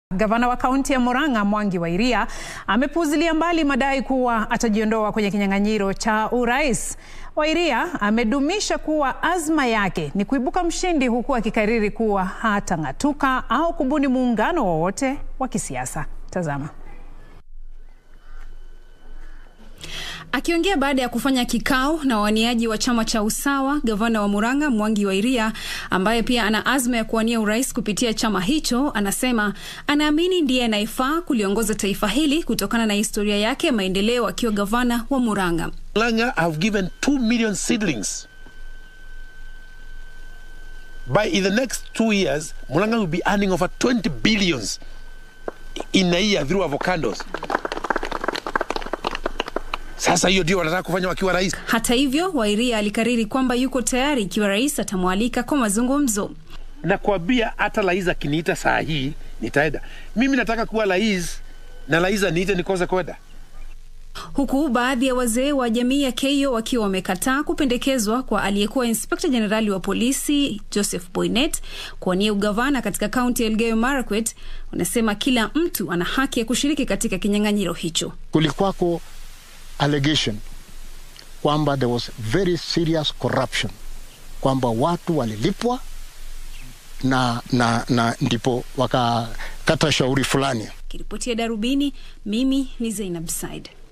Gavana wa kaunti ya Murang'a Mwangi wa Iria amepuuzilia mbali madai kuwa atajiondoa kwenye kinyang'anyiro cha urais. Wairia amedumisha kuwa azma yake ni kuibuka mshindi huku akikariri kuwa hatang'atuka au kubuni muungano wowote wa kisiasa. Tazama. Akiongea baada ya kufanya kikao na wawaniaji wa chama cha Usawa, gavana wa Murang'a Mwangi wa Iria, ambaye pia ana azma ya kuwania urais kupitia chama hicho, anasema anaamini ndiye anayefaa kuliongoza taifa hili kutokana na historia yake ya maendeleo akiwa gavana wa Murang'a. Murang'a have given 2 million seedlings. By in the next two years, Murang'a will be earning over 20 billions in a year through avocados. Sasa hiyo ndio wanataka kufanya wakiwa rais. Hata hivyo, Wairia alikariri kwamba yuko tayari ikiwa rais atamwalika kwa mazungumzo. Nakwambia hata rais akiniita saa hii nitaenda. Mimi nataka kuwa rais na rais aniite nikose kwenda. Huku baadhi ya wazee wa jamii ya Keio wakiwa wamekataa kupendekezwa kwa aliyekuwa inspekta jenerali wa polisi Joseph Boynet kuwania ugavana katika kaunti ya Elgeyo Marakwet, wanasema kila mtu ana haki ya kushiriki katika kinyang'anyiro hicho. Kulikuwako allegation kwamba there was very serious corruption, kwamba watu walilipwa na, na, na ndipo wakakata shauri fulani. Kiripotia Darubini, mimi ni Zainab Said.